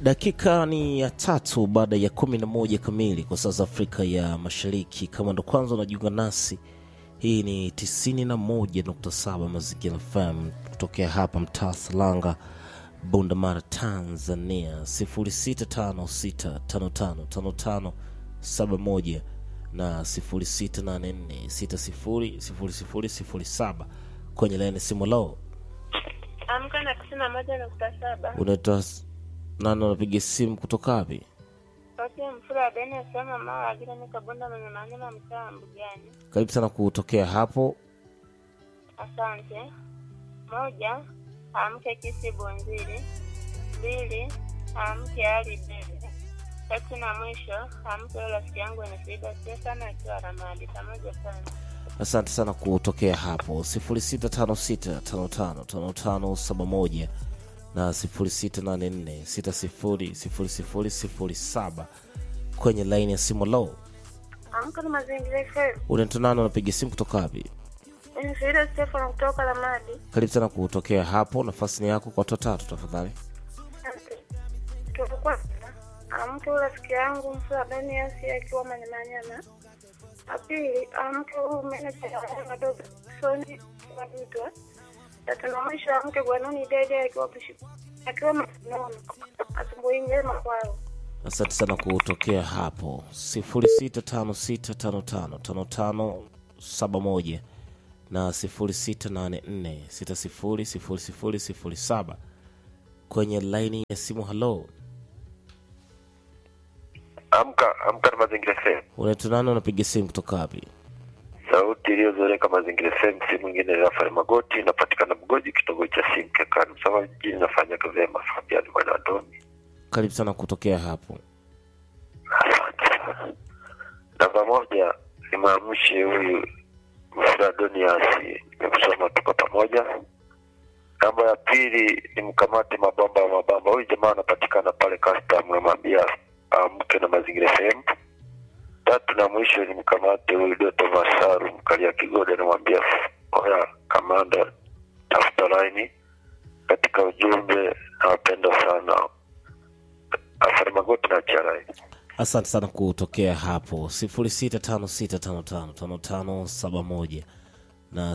Dakika ni ya tatu baada ya kumi na moja kamili kwa saa za Afrika ya Mashariki. Kama ndo kwanza unajiunga nasi, hii ni 91.7 Mazingira FM kutokea hapa mtaa Salanga, Bundamara, Tanzania. 0656555571 na 0684600007 kwenye laini simu lao. Amka na tisini na moja nukta saba. Unaitwa nani? Unapiga simu kutoka wapi? Sauti ya mfura Deni asema mama agira ni kabunda mwenye manyama mtaa wa Mbugani. Karibu sana kutokea hapo. Asante. Moja, amke kisi Bunziri. Mbili, amke Ali Bebe. Tatu na mwisho, amke yule rafiki yangu Nisida Stefano akiwa Ramadi. Pamoja sana. Asante sana kutokea hapo 0656555571 na 0684600007 kwenye laini ya simu low. Amka na mazingira FM. Unatunana, unapiga simu kutoka wapi? Nisida Stefano kutoka Ramadi. Karibu sana kutokea hapo, nafasi ni yako kwa watu watatu tafadhali. Asante. Tulikuwa amke yule rafiki yangu mfura Deni asi akiwa Manyamanyama. Apili amke huyu meneja ya madogo Soni Madutwa. Tatu na mwisho amke Gwanoni Dede akiwa Bishi akiwa Masinono. Asubuhi njema kwao. Asante sana kutokea hapo 0656555571 na 0684600007 kwenye laini ya simu. Halo, Amka amka na Mazingira FM, unatunana, unapiga simu kutoka wapi? sauti iliyozoreka Mazingira FM, si mwingine Rafael Magoti, inapatikana Mgoji, kitongoji cha Simkekani, Msama mjini. Nafanya kazi ya Fabian Bwana Antoni. Karibu sana kutokea hapo. Asante sana. Namba moja ni maamshe huyu Mfura Doniasi, nimekusoma tuko pamoja. Namba ya pili ni mkamate mabamba ya mabamba, huyu jamaa anapatikana pale custom, namwambia amke na Mazingira FM. Tatu na mwisho ni mkamate huyu Doto Masaru mkalia Kigoda, namwambia oya kamanda, tafuta laini katika ujumbe. Nawapenda sana Afari Magoti na Charai. Asante sana kutokea hapo 0656555571 na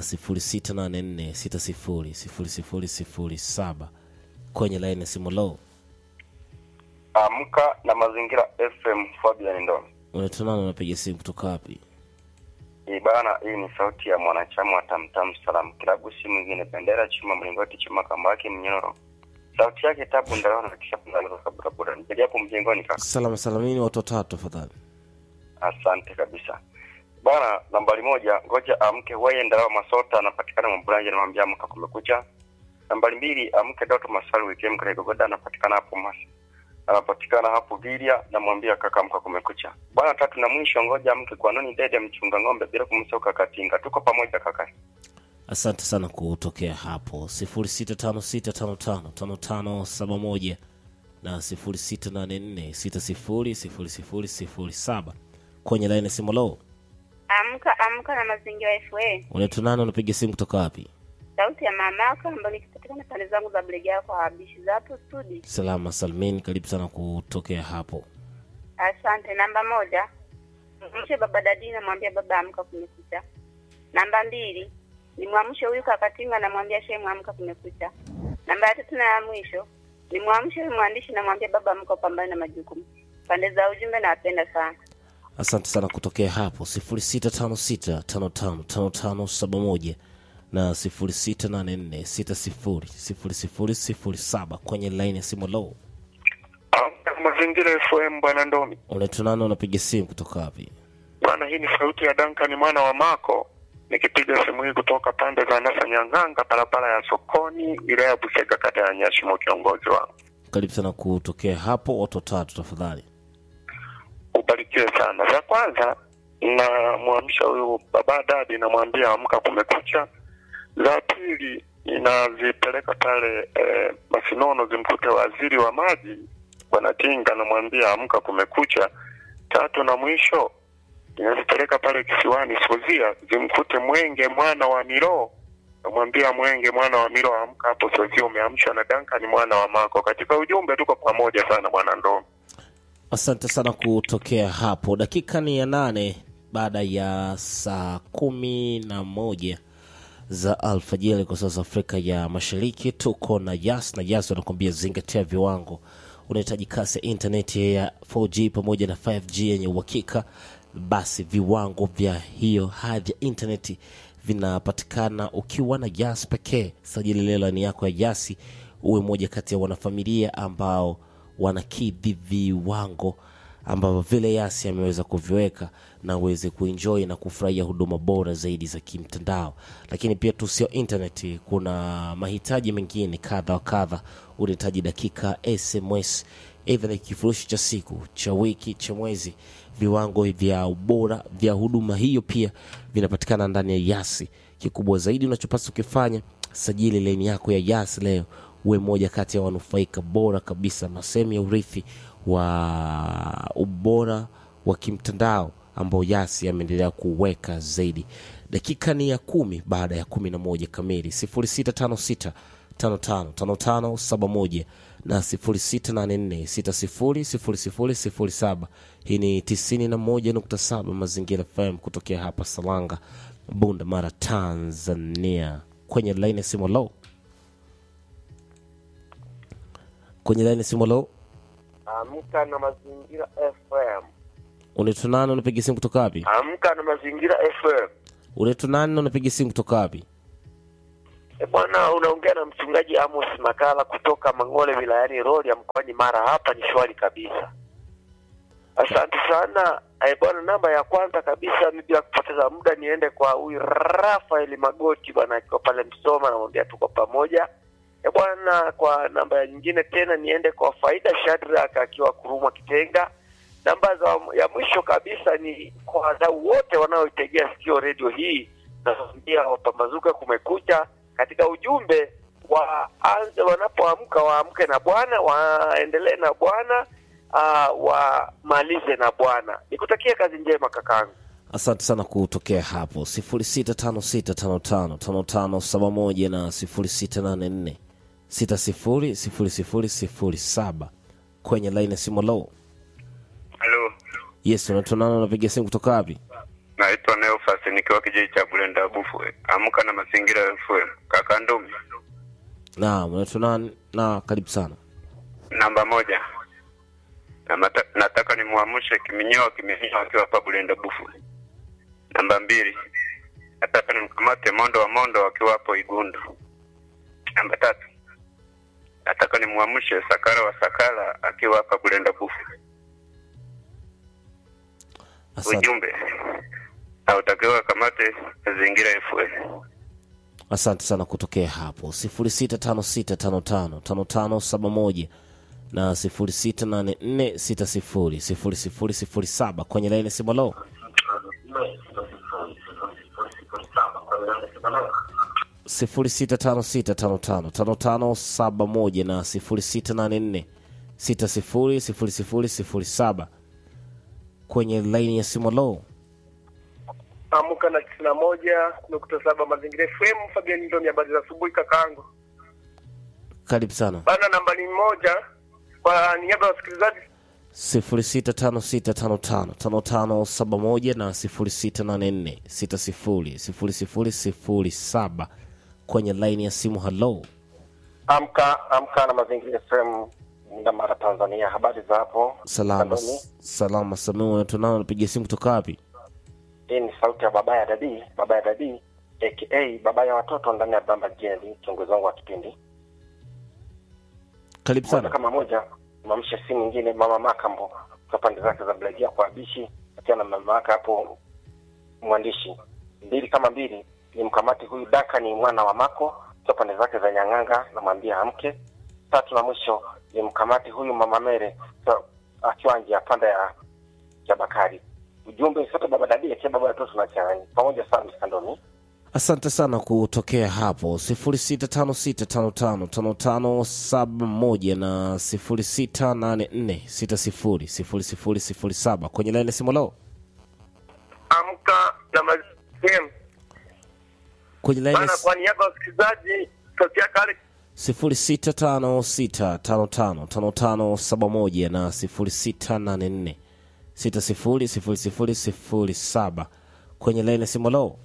0684600007 kwenye laini ya simu low. Amka na Mazingira FM, Fabian Ndo. Unatunana, unapiga simu kutoka wapi? Hii bana, hii ni sauti ya mwanachama wa Tamtam Salam Kilabu, si mwingine Bendera Chuma Mlingoti Chuma Kambaki Mnyororo. Sauti yake tabu ndalao na kisha kuzalika kabla bora. Nijali hapo mjengoni kaka. Salama salamini, watu watatu tafadhali. Asante kabisa. Bana, nambari moja, ngoja amke weye ndalao Masota anapatikana Mbulanje na mwambia amka kumekucha. Nambari mbili, amke Doto Masaru weekend kule Gogoda anapatikana hapo Mas. Anapatikana hapo Viria na mwambia kaka amka kumekucha. Bana, tatu na mwisho, ngoja amke kwa nani dede mchunga ng'ombe bila kumsahau kaka Tinga. Tuko pamoja kaka. Asante sana kutokea hapo 0656555571 na 0684600007 kwenye laini ya simu low. Amka amka na mazingira FA. Unatunana, unapiga simu kutoka wapi? Sauti ya mamaka ambayo nikipatikana pande zangu za Bulegea kwa wabishi za hapo studio. Salama salmin, karibu sana kutokea hapo. Asante. Namba moja, mwamshe baba dadi, namwambia baba amka, kumekucha. Namba mbili, nimwamshe huyu kakatinga, namwambia shemu amka, kumekucha. Namba ya tatu na ya mwisho, nimwamshe huyu mwandishi, namwambia baba amka, upambane na majukumu. Pande za ujumbe nawapenda sana. Asante sana kutokea hapo 0656555571 na 0684600007 kwenye laini ya simu low. Amka na Mazingira FM, Bwana Ndomi. Unatunana, unapiga simu kutoka wapi? Bwana, hii ni sauti ya Duncan mwana wa Mako nikipiga simu hii kutoka pande za Nasa Nyang'anga, barabara ya sokoni, wilaya ya Busega, kata ya Nyashimo, kiongozi wangu. Karibu sana kutokea hapo, watu watatu tafadhali. Ubarikiwe sana. Za kwanza namwamsha huyu baba dadi, namwambia amka, kumekucha. Za pili inazipeleka pale eh, Masinono zimkute waziri wa maji bwana Tinga, namwambia amka, kumekucha. Tatu na mwisho inazipeleka pale kisiwani Sozia zimkute Mwenge mwana wa Miroo namwambia Mwenge mwana wa Milo amka hapo, sio umeamshwa na Duncan mwana wa Mako. Katika ujumbe tuko pamoja sana bwana Ndoo. Asante sana kutokea hapo. Dakika ni ya nane baada ya saa kumi na moja za alfajiri kwa sasa Afrika ya Mashariki. Tuko na Yas na Yas wanakuambia zingatia viwango. Unahitaji kasi ya intaneti ya 4G pamoja na 5G yenye uhakika, basi viwango vya hiyo hadhi ya intaneti vinapatikana ukiwa na Yas pekee. Sajili leo laini yako ya Yasi uwe moja kati ya wanafamilia ambao wanakidhi viwango ambavyo vile Yasi ameweza kuviweka na uweze kuenjoy na kufurahia huduma bora zaidi za kimtandao. Lakini pia tu sio internet, kuna mahitaji mengine kadha wa kadha. Unahitaji dakika, SMS, aidha ni kifurushi cha siku, cha wiki, cha mwezi. Viwango vya ubora vya huduma hiyo pia vinapatikana ndani ya Yasi. Kikubwa zaidi unachopaswa kufanya, sajili laini yako ya Yasi leo uwe moja kati ya wanufaika bora kabisa na sehemu ya urithi wa ubora wa kimtandao ambao Yasi ameendelea kuweka zaidi. Dakika ni ya kumi baada ya kumi na moja kamili, sifuri sita tano sita tano tano tano tano saba moja na sifuri sita nane nne sita sifuri sifuri sifuri sifuri saba. Hii ni tisini na moja nukta saba Mazingira FM kutokea hapa Salanga, Bunda Mara, Tanzania. Kwenye laini ya simu low kwenye laini ya simu low Amka na Mazingira FM. unaitwa nani? Unapiga simu kutoka wapi? Amka na Mazingira FM. Unaitwa nani na unapiga simu kutoka wapi? E bwana, unaongea na mchungaji Amos Makala kutoka Mang'ole wilayani Rorya mkoani Mara. Hapa ni shwari kabisa, asante sana. E bwana, namba ya kwanza kabisa, mi bila kupoteza muda niende kwa huyu Rafael Magoti bwana, akiwa pale Msoma, namwambia tuko pamoja. E bwana, kwa namba ya nyingine tena niende kwa Faida Shadrack akiwa Kurumwa Kitenga. Namba za ya mwisho kabisa ni kwa wadau wote wanaoitegea sikio redio hii, naambia wapambazuka kumekucha. Katika ujumbe waanze wanapoamka, waamke na Bwana, waendelee na Bwana, uh, wamalize na Bwana. Nikutakia kazi njema kakangu. Asante sana kutokea hapo, sifuri sita tano sita tano tano tano tano saba moja na sifuri sita nane nne sita sifuri sifuri sifuri sifuri saba kwenye laini ya simu low. halo Yes, unaitwa nani? Unapiga simu kutoka wapi? naitwa neofas nikiwa kijiji cha bulenda bufwe amka na mazingira fm kaka ndumi Naam, unaitwa nani? Na karibu sana. namba moja na mata, nataka nimwamshe kiminyoa kiminyoa akiwa hapa bulenda bufwe namba mbili nataka nimkamate mondo wa mondo akiwa hapo igundu namba tatu nataka nimwamshe sakara wa sakara akiwa hapa bulenda bufwe Asante, ujumbe hautakiwa kamate mazingira fm asante sana kutokea hapo, sifuri sita tano sita tano tano tano tano saba moja na sifuri sita nane nne sita sifuri sifuri sifuri sifuri saba kwenye laini ya simu low. sifuri sita tano sita tano tano tano tano saba moja na sifuri sita nane nne sita sifuri sifuri sifuri sifuri saba kwenye laini ya simu low. Amka na tisini na moja nukta saba Mazingira FM. Fabian Ndomi, habari za asubuhi kakangu. Karibu sana. Bana, nambari moja kwa niaba ya wasikilizaji sifuri sita tano sita tano tano tano tano saba moja na sifuri sita nane nne sita sifuri sifuri sifuri sifuri saba kwenye laini ya simu halo. Amka amka na Mazingira FM Mda Mara, Tanzania. Habari za hapo? Salama Kandoni. salama, Samia tunao, napiga simu kutoka wapi? Hii ni sauti ya baba ya dadi, baba ya dadi aka baba ya watoto ndani ya Bamba Jendi, kiongozi wangu wa kipindi Karibu moja sana. kama moja. Mamshe si mwingine mama Makambo kwa pande zake za Blagia kwa Abishi, akiwa na mama yake hapo mwandishi. Mbili kama mbili ni mkamati huyu Daka ni mwana wa Mako kwa pande zake za Nyang'anga, namwambia amke. Tatu na mwisho ni mkamati huyu mama Mere kwa- akiwa nje ya panda ya ya Bakari. Ujumbe sote baba dadi akiwa baba watoto tunachanganya pamoja sana msikandoni. Asante sana kutokea hapo, sifuri sita tano sita tano tano tano tano saba moja na sifuri sita nane nne sita sifuri sifuri sifuri sifuri saba kwenye laini ya simu halo. amka na Mazingira FM. kwenye laini Bana, kwa niaba ya wasikilizaji, sauti yake Alex 0656555571 na 0684600007 kwenye laini ya simu lo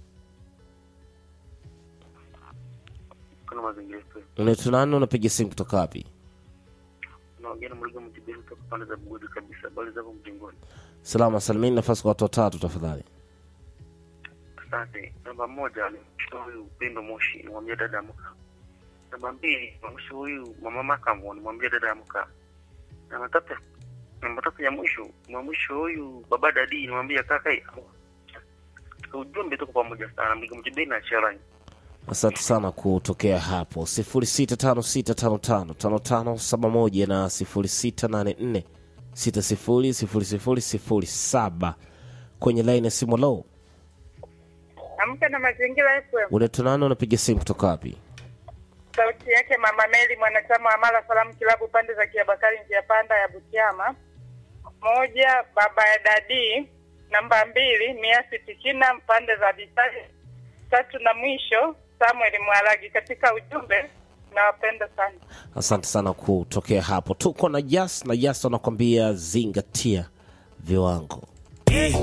kuna mazingira yetu. unaitwa nani unapiga simu kutoka wapi Naongea na Mligo Mtibeni kutoka pande za Bugodi kabisa. Habari zako mjengoni? salama salimini nafasi kwa watu watatu tafadhali Asante. Namba moja ni huyu Upendo Moshi, nimwambia dada amka. Namba mbili ni mwisho huyu mama Makambo, nimwambia dada amka. Namba tatu namba tatu ya mwisho mwa mwisho huyu baba dadi, nimwambia kaka hii amka. Katika ujumbe tuko pamoja sana. Mligo Mtibeni na Sharani. asante sana kutokea hapo 0656555571 na 0684600007 kwenye laini ya simu lo Amka na mazingira FM. unaitwa nani unapiga simu kutoka wapi Sauti yake Mama Meli, mwanachama wa Mara Salamu Kilabu, pande za Kiabakari, njia panda ya Butiama. Moja, baba ya Dadi. Namba mbili, Miasi Tikina, pande za Bisari. Tatu na mwisho, Samuel Mwalagi. Katika ujumbe, nawapenda sana. asante sana kutokea hapo tuko na jas na jas wanakwambia zingatia viwango